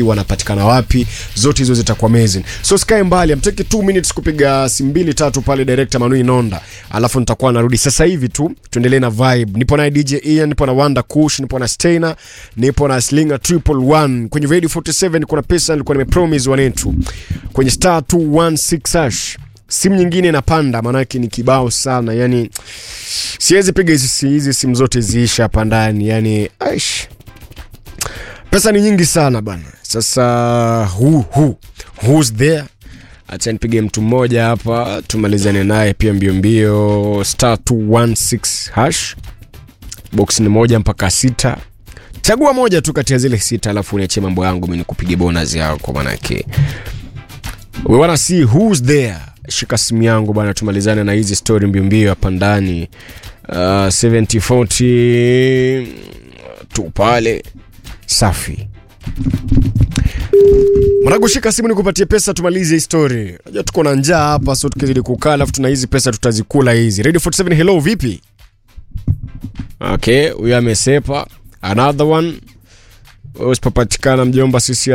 wanapatikana wapi zote hizo zitakuwa amazing so sikae mbali amteki 2 minutes kupiga simu mbili tatu pale director Manui Nonda alafu nitakuwa narudi sasa hivi tu tuendelee na vibe nipo na DJ Ian nipo na Wanda Kush nipo na Steiner nipo na Slinger Triple One kwenye Radio 47 kuna pesa nilikuwa nimepromise wanetu kwenye star 216 hash simu nyingine inapanda maanake ni kibao sana yani siwezi piga hizi hizi simu zote ziisha hapa ndani yani aish pesa ni nyingi sana bana sasa who, who, who's there acha nipige mtu mmoja hapa tumalizane naye pia mbio mbio star 216 hash box ni moja mpaka sita chagua moja tu kati ya zile sita alafu niachie mambo yangu mi nikupige bonus yako manake we wanna see who's there shika simu yangu bana tumalizane na hizi story mbio mbio hapa ndani uh, 7040 tu pale safi mwanangu shika simu nikupatie pesa tumalize hii story najua tuko na njaa hapa so tukizidi kukaa alafu tuna hizi pesa tutazikula hizi radio 47 hello vipi okay huyo amesepa another one usipopatikana mjomba sisi